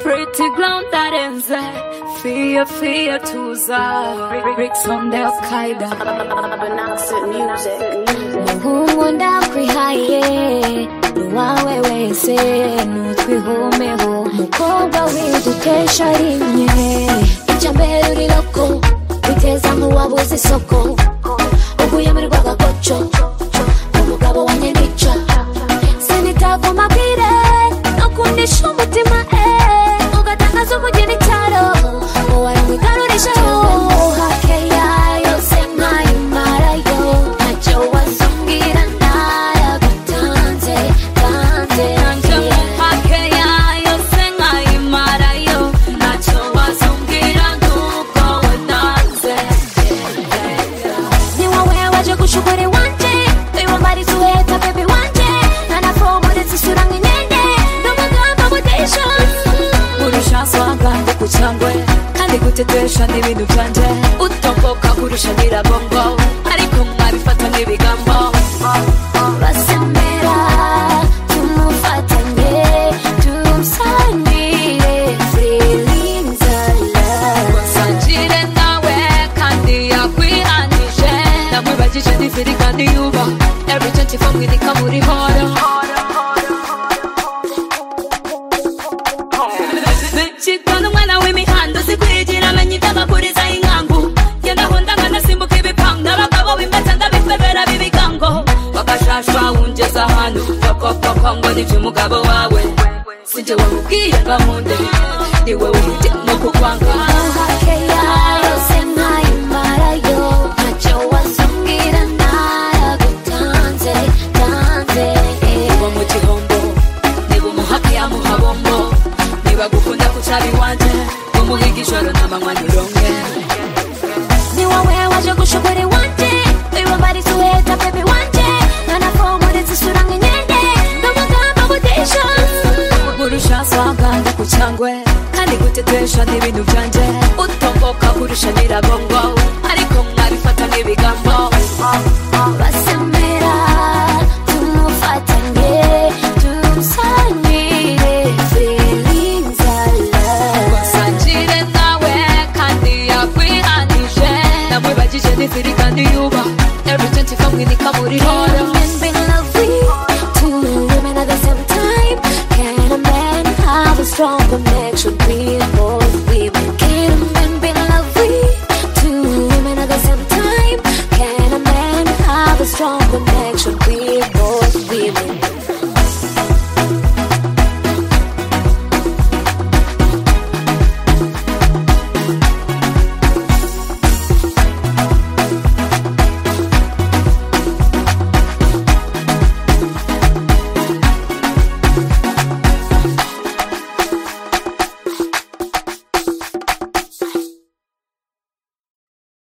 pretty ground that ends Fear, fear to the bricks on the Al-Qaeda Muhungu ndakwihaye ni wawe wese nutwihumeho mukobwa w'idutesha rimwe ijya mbere uri loko witeza nk'uwabuze isoko uguye muri rwagakoco umugabo wanjye nica sinitava amabwire ntakundisha umutima eh ugatangaza umugeni cyaro waramwigarurisha uhake yayo se nkayimarayo ntacyo wazambwira naragutanze tanze nanjye muhake yayo se nkayimarayo ntacyo wazambwira nk'uko watanze ni wowe waje gushukura iwanje wibamariza uheta bebi wanje ntanafomoretse isura nk'inkende n'amagambo budisha urusha swagande ku cyangwe kandi gutetesha n'ibintu byanje utomboka kurusha nyirabongo ariko mwabifata nk'ibigambo basemera tumufatanye tumusangire feelings alone sangire nawe kandi yakwihanije namwibagije n'iziri kandi yuba every 24 mwinika muri horo Chikana umwana w'imihanda uzikwigira amenya ibyo abaguriza inkangu genda ahonda nkanasimbuka ibipangu n'abagabo b'imbata ndabifebera b'ibigango bagashashwa wungeze ahantu bakopapa ngo nibyo umugabo wawe sinjye wamubwiye bamunde ni wowe umutema kukwanga Hake yayo se nkayimarayo ntacyo wazambwira naragutanze tanze uba mu gihombo niba umuhaka yamuha bombo niba gukunda kucaba iwanje umuhiga ijoro n'amanywa nironke ni wowe waje gushobora iwanje wibamariza uheta bebi wanje ntanafomoretse isura nk'inkende n'amagambo budisha kurusha swaganda ku cyangwe kandi gutetesha n'ibintu byanje utomboka kurusha nyirabongo ariko mwabifata nk'ibigambo basemera tumufatanye tumusangire feelings alone basangire nawe kandi yakwihanije namwibagije n'ifiri kandi yuba every 24 mwinika muri horo Two women at the same time. Can a man have a stronger